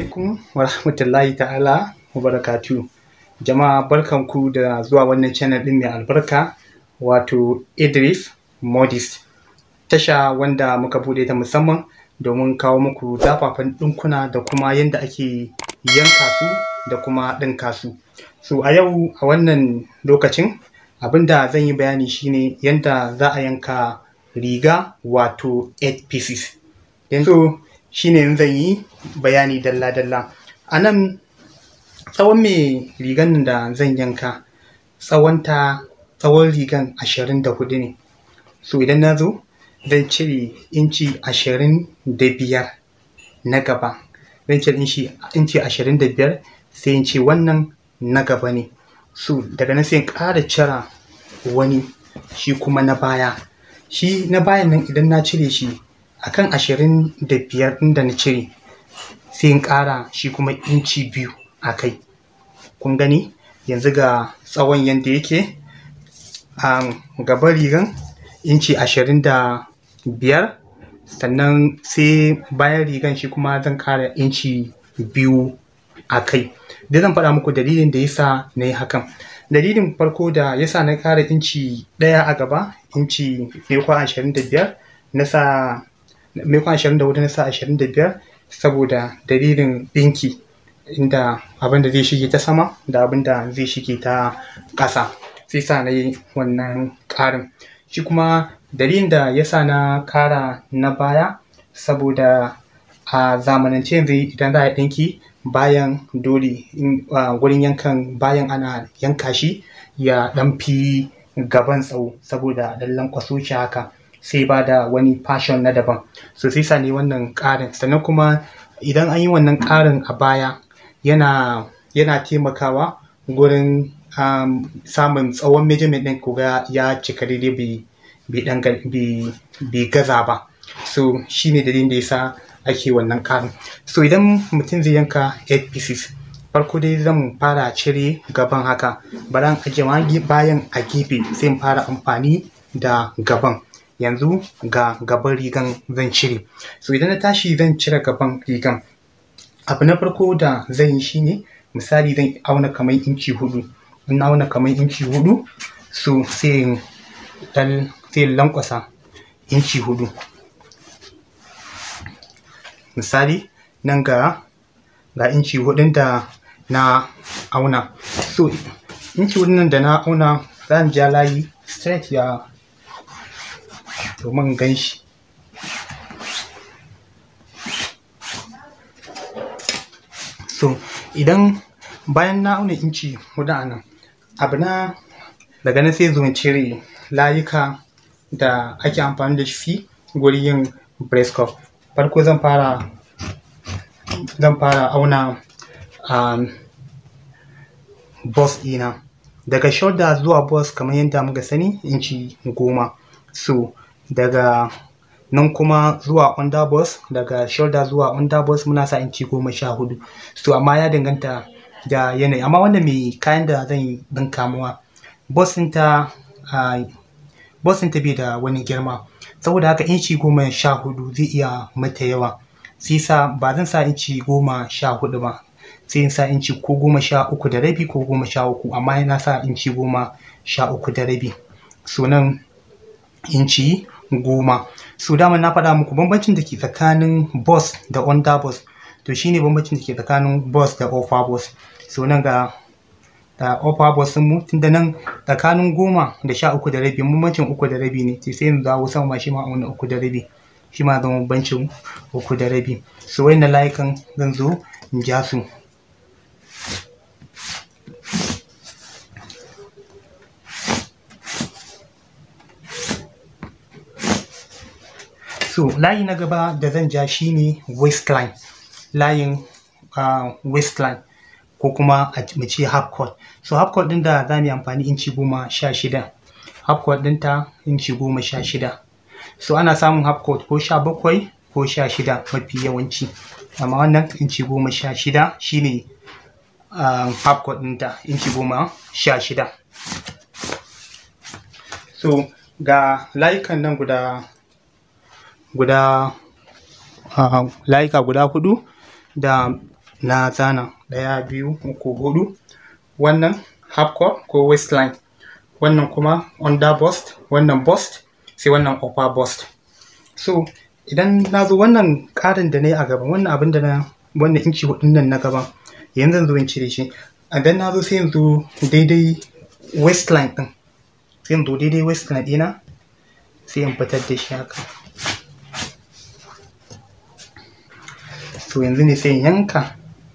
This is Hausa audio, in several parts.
alaikum wa rahmatullahi ta'ala wa barakatu. Jama'a barkanku da zuwa wannan channel ɗin mai albarka wato Idris Modist. Tasha wanda muka buɗe ta musamman domin kawo muku zafafan ɗinkuna da kuma yadda ake yanka su da kuma ɗinka su. So a yau a wannan lokacin abinda zan yi bayani shine yadda za a yanka riga wato 8 pieces. Yanzu shine zan yi bayani dalla-dalla. A nan tsawon mai rigan da zan yanka tsawonta tsawon rigan ashirin da hudu ne. So idan na zo zan cire inci ashirin da biyar na gaba. Zan cire inci ashirin da biyar sai in ce wannan na gaba ne. So daga nan sai in ƙara cire wani shi kuma na baya. Shi na bayan nan idan na cire shi akan ashirin da biyar ɗin da na cire sai in ƙara shi kuma inci biyu a kai. Kun gani yanzu ga tsawon yadda yake a gaban rigan inci ashirin da biyar sannan sai bayan rigan shi kuma zan ƙara inci biyu a kai. Duk zan faɗa muku dalilin da yasa na yi hakan. Dalilin farko da yasa na ƙara inci ɗaya a gaba inci maimakon ashirin da biyar na sa maimakon ashirin da huɗu na sa ashirin da biyar saboda dalilin ɗinki inda abin da zai shige ta sama da abin da zai shige ta ƙasa sai sa na yi wannan ƙarin. Shi kuma dalilin da ya sa na ƙara na baya saboda a zamanance yanzu idan za a yi ɗinki bayan dole gurin yankan bayan ana yanka shi ya ɗan fi gaban tsawo saboda ɗan lankwaso shi haka sai ba da wani fashion na daban. So sai sa na yi wannan ƙarin sannan kuma idan an yi wannan ƙarin a baya yana yana taimakawa gurin um, samun tsawon measurement ɗin ku ga ya cika daidai bai bai ɗan bai bai gaza ba. So shi ne dalilin da yasa ake wannan ƙarin. So idan mutum zai yanka 8 pieces farko dai zan fara cire gaban haka bari in ajiye bayan a gefe sai in fara amfani da gaban. Yanzu ga gaban rigan zan cire. So idan na tashi zan cire gaban rigan abu na farko da zan yi shine misali zan auna kamar inci huɗu. In na auna kamar inci huɗu so sai in ɗan sai in lanƙwasa inci huɗu. Misali nan ga ga inci huɗun da na auna. So inci huɗun nan da na auna zan ja layi straight ya domin in gan shi. So idan bayan na auna inci huɗu a nan abu na daga nan sai zo in cire layuka da ake amfani da shi gurin yin breast cuff. Farko zan fara zan fara auna um, bust ɗina. Daga shoulder zuwa bust kamar yadda muka sani inci goma. So daga nan kuma zuwa under bust daga shoulder zuwa under bust muna sa inci goma sha huɗu. So amma ya danganta da yanayi amma wannan mai kayan da zan ɗinka mawa bust ɗinta uh, bust ɗinta bai da wani girma saboda haka inci goma sha huɗu zai iya mata yawa. Sai sa ba zan sa inci goma sha huɗu ba sai in sa inci ko goma sha uku da rabi ko goma sha uku amma na sa inci goma sha uku da rabi. So nan inci goma. So dama na faɗa muku bambancin da ke tsakanin bust da under bust to shine bambancin da ke tsakanin bust da upper bust. So nan ga da upper bust mu tunda nan tsakanin goma da sha uku da rabi bambancin uku da rabi ne sai in dawo sama shi ma auna uku da rabi. Shi ma zama bambancin uku da rabi. So waƴannan layukan zan zo in ja su. So layi na gaba da zan ja shine waistline. Layin uh, waistline ko kuma mu ce half cut. So half cut ɗin da za mu yi amfani inci goma sha shida. Half cut ɗinta inci goma sha shida. So ana samun half cut ko sha bakwai ko sha shida mafi yawanci. Amma wannan inci goma sha shida shine uh, half cut ɗinta inci goma sha shida. So ga layukan nan guda guda uh, layuka guda huɗu da na zana ɗaya biyu uku hudu wannan half core ko waistline wannan kuma under bust wannan bust sai wannan upper bust so idan na zo wannan ƙarin da na yi a gaban wannan abin da na wannan inci hudun nan na gaban yanzu zan zo in cire shi idan na zo sai yanzu daidai waistline ɗin sai yanzu daidai waistline ɗina sai in fitar da shi haka so yanzu ne sai in yanka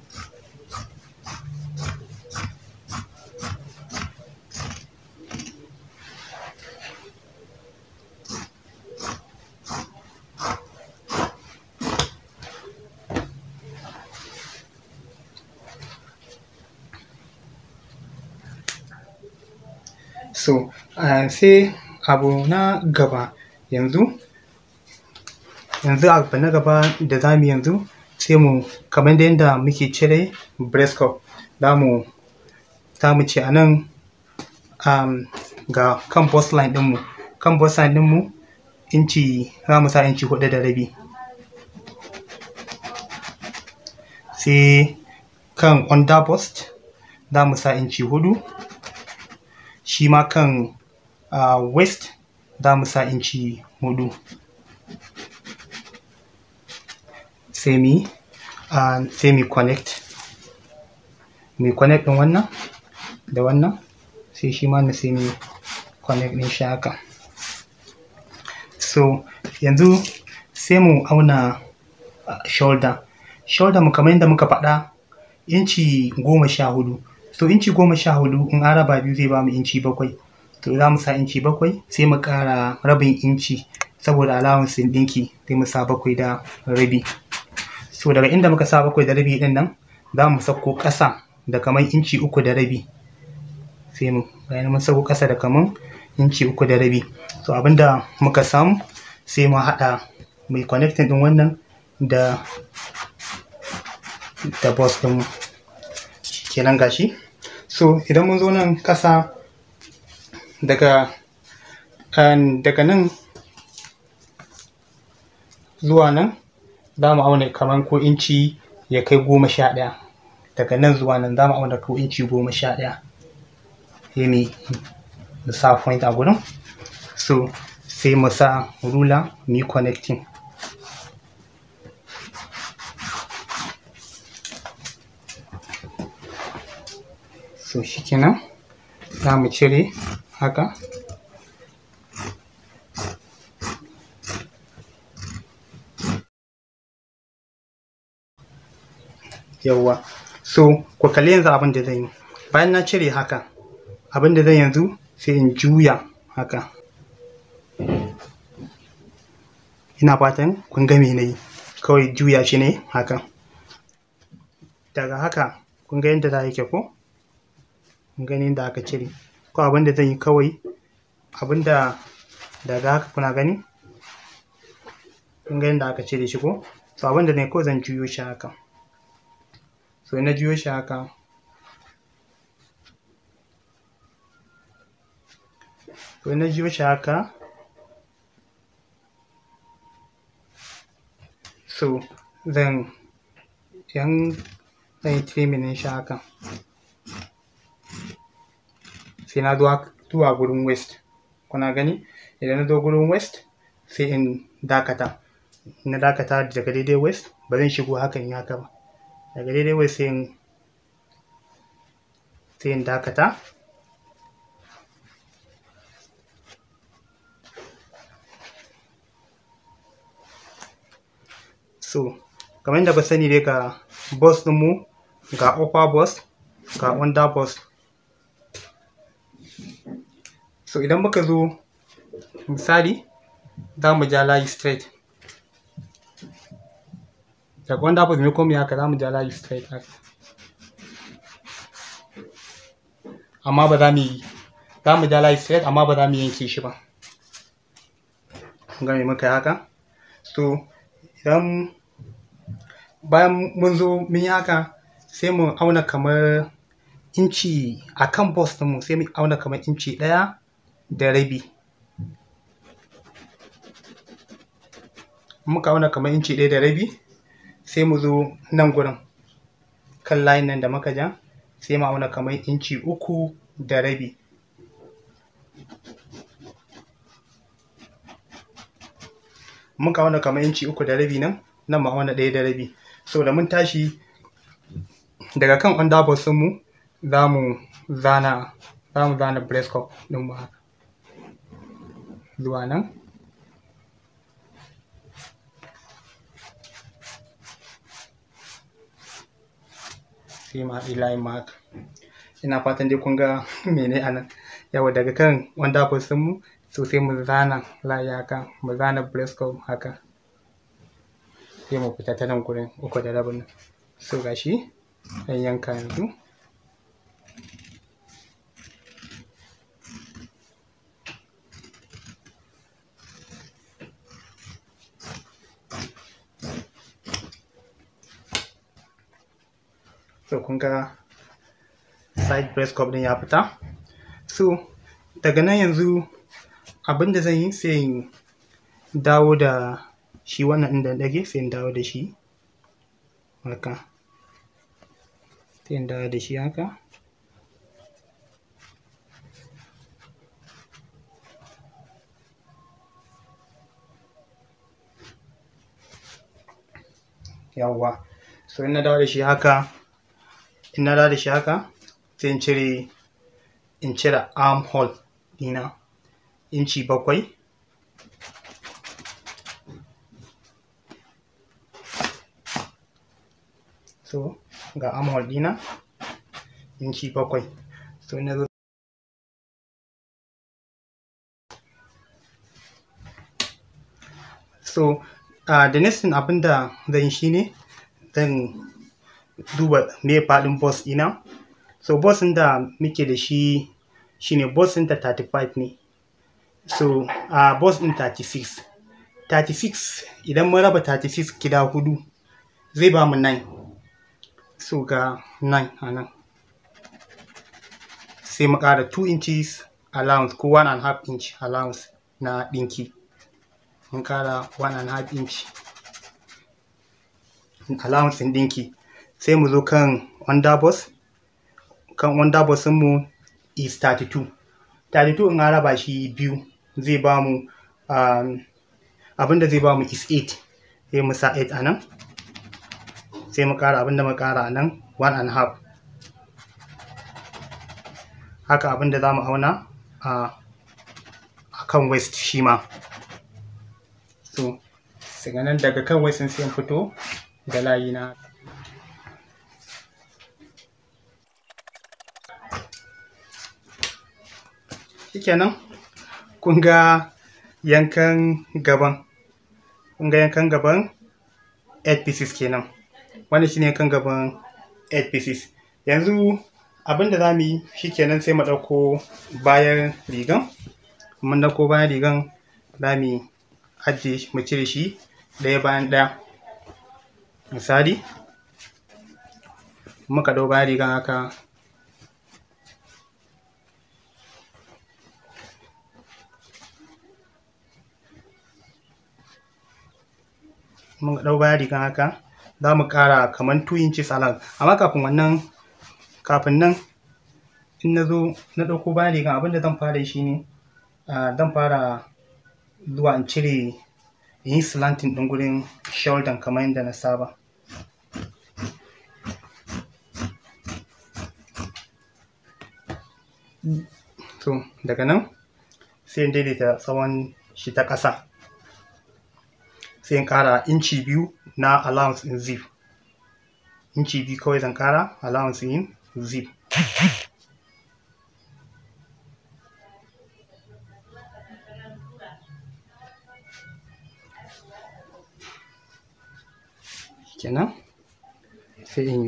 so uh, sai abu na gaba yanzu yanzu abu na gaba da za mu yanzu sai mu kamar da yadda muke cire breast cup za mu za mu ce a nan um, ga kan bust line ɗinmu kan bust line ɗinmu inci za mu sa inci hudu da rabi sai kan under bust za mu sa inci hudu shi ma kan uh, waist za mu sa inci hudu sai mi uh, sai mi connect mi connect din wannan da wannan sai shi ma na sai mi connect din shi haka so yanzu sai mu auna uh, shoulder shoulder mu kamar yadda muka faɗa inci goma sha hudu so inci goma sha hudu in an raba biyu zai ba mu inci bakwai to za mu sa inci bakwai sai mu ƙara rabin inci saboda allowance ɗinki sai mu sa bakwai da rabi so daga inda muka sa bakwai da rabi ɗin nan za mu sauko ƙasa da kamar inci uku da rabi sai mu bayan mun sauko ƙasa da kamar inci uku da rabi so abinda muka samu sai mu haɗa mai connecting ɗin wannan da da boss ɗin kenan gashi so idan mun zo nan ƙasa daga daga nan zuwa nan za mu auna kamar ko inci ya kai goma sha ɗaya daga nan zuwa nan za mu auna ko inci goma sha ɗaya sai mu sa point a gurin so sai mu sa rula mu yi connecting so shikenan za mu cire haka yawwa so ku kalli yanzu abin da zan yi bayan na cire haka abin da zan yanzu sai in juya haka ina fatan kun ga me na yi kawai juya shi ne haka daga haka kun ga yadda za yake ko kun gani yadda aka cire ko abin da zan yi kawai abin da daga haka kuna gani kun ga yadda aka cire shi ko so abin da zan yi kawai zan juyo shi haka so na juyo shi haka so na juyo shi haka so zan yan zan yi trimming shi haka sai na zuwa gurin west kuna gani idan na zo gurin west sai in dakata na dakata daga daidai west ba zan shigo hakan yi haka ba daga daidai west sai in sai in dakata so kamar yadda ba sani dai ga bus ɗinmu ga upper bus ga under bus so idan muka zo misali za mu ja layi straight daga wanda bus ne komai haka za mu ja layi straight haka amma ba za mu yi za mu ja layi straight amma ba za mu yanke shi ba ga me muka yi haka so idan bayan mun zo mun yi haka sai mu auna kamar inci a kan bus ɗinmu sai mu auna kamar inci ɗaya da rabi muka auna kamar inci ɗaya da rabi sai mu zo nan gurin kan layin nan da muka ja sai mu auna kamar inci uku da rabi muka auna kamar inci uku da rabi nan nan mu auna ɗaya da rabi saboda mun tashi daga kan underboss mu za mu zana za mu zana breast cup ɗin mu haka zuwa nan sai mu haɗi layin mu haka ina fatan dai kun ga mene a nan yawa daga kan underboss mu so sai mu zana layi haka mu zana breast cup haka sai mu fita ta nan gurin uku da rabin nan so gashi an yanka yanzu so kun ga side breast cup din ya fita so daga nan yanzu abinda zan yi sai in dawo da shi wannan inda ɗage sai in dawo da shi haka sai in dawo da shi haka yawwa so in na dawo da shi haka in na dawo da shi haka sai in cire in cire arm hole dina inci bakwai so ga arm hole dina inci bakwai so na zo so uh, the next thing abinda zan yi shine zan duba me faɗin boss ɗina so boss ɗin da muke da shi shine boss ɗin ta 35 ne so uh, boss ɗin 36 36 idan mun raba 36 gida hudu zai ba mu 9 so ga 9 a nan sai mu ƙara 2 inches allowance ko 1 and half inch allowance na ɗinki mun ƙara 1 and half inch allowance ɗin ɗinki sai mu zo kan underboss kan underboss mu is 32 32 in an raba shi biyu zai ba mu um, abinda zai ba mu is 8 sai mu sa 8 a nan sai mu ƙara abinda mu ƙara a nan 1 and half haka abinda za mu auna a kan waist shi ma so daga nan daga kan waist sai in fito da layi na shikenan kun ga yankan gaban kun ga yankan gaban 8 pieces kenan wannan shine yankan gaban 8 pieces yanzu abinda za mu yi shikenan sai mu ɗauko bayan rigan mun ɗauko bayan rigan za mu ajiye mu cire shi ɗaya bayan ɗaya misali muka ɗau bayan rigan haka mun ɗau bayan rigan haka za mu ƙara kamar 2 inches along amma kafin wannan kafin nan in na zo na ɗauko bayan rigan abinda zan fara shi ne zan fara zuwa in cire in yi slanting ɗin gurin shoulder kamar yadda na saba so daga nan sai in daidaita tsawon shi ta ƙasa sai in ƙara inci biyu na allowance in zip inci biyu kawai zan ƙara allowance in zip kenan sai in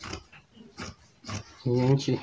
yanke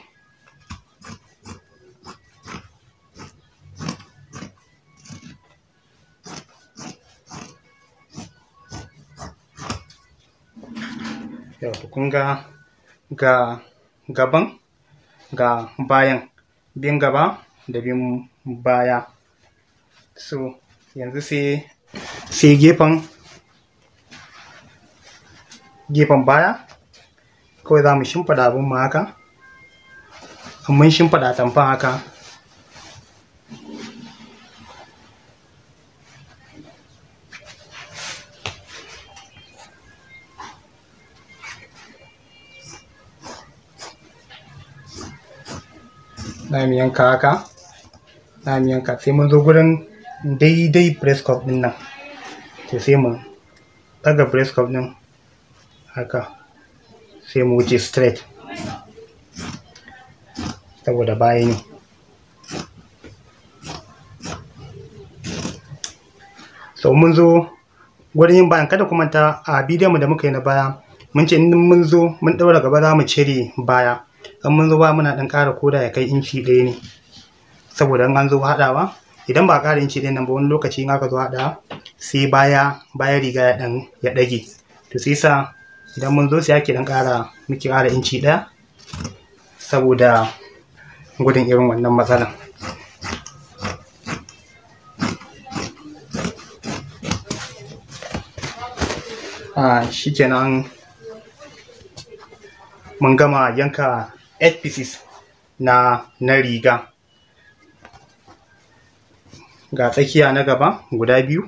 yau kun ga ga gaban ga bayan bin gaba da bin baya so yanzu sai sai gefen gefen baya kawai za mu shimfiɗa abin mu haka mun shimfiɗa tamfan haka za mu yanka haka za mu yanka sai mun zo gurin daidai breast cup din nan to sai mu ɗaga breast cup din haka sai mu wuce straight saboda baya ne so mun zo gurin yin bayan kada kuma ta a bidiyon mu da muka yi na baya mun ce in mun zo mun ɗaura gaba za mu cire baya in mun zo ba muna ɗan ƙara koda ya kai inci ɗaya ne saboda in an zo haɗawa idan ba a ƙara inci ɗaya nan ba wani lokaci in aka zo haɗawa sai baya baya riga ya ɗan ya ɗage to sai sa idan mun zo sai ake ɗan ƙara muke ƙara inci ɗaya saboda gudun irin wannan matsalan a shikenan mun gama yanka 8 pieces na na riga ga tsakiya na gaba guda biyu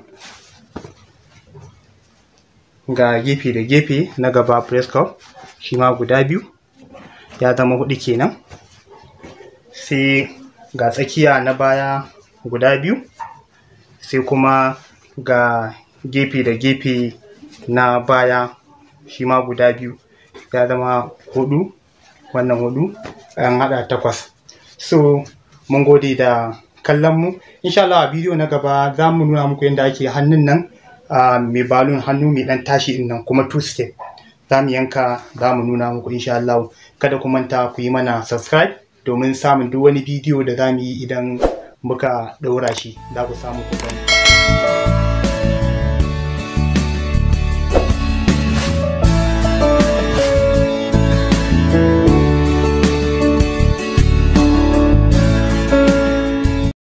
ga gefe da gefe na gaba press cup shi ma guda biyu ya zama hudu kenan sai ga tsakiya na baya guda biyu sai kuma ga gefe da gefe na baya shi ma guda biyu ya zama hudu wannan hudu an hada takwas so mun gode da kallon mu insha Allah a bidiyo na gaba za mu nuna muku yadda ake hannun nan mai balon hannu mai dan tashi din nan kuma two step za mu yanka za mu nuna muku insha Allah kada ku manta ku yi mana subscribe domin samun duk wani bidiyo da za mu yi idan muka ɗaura shi za ku samu ku gani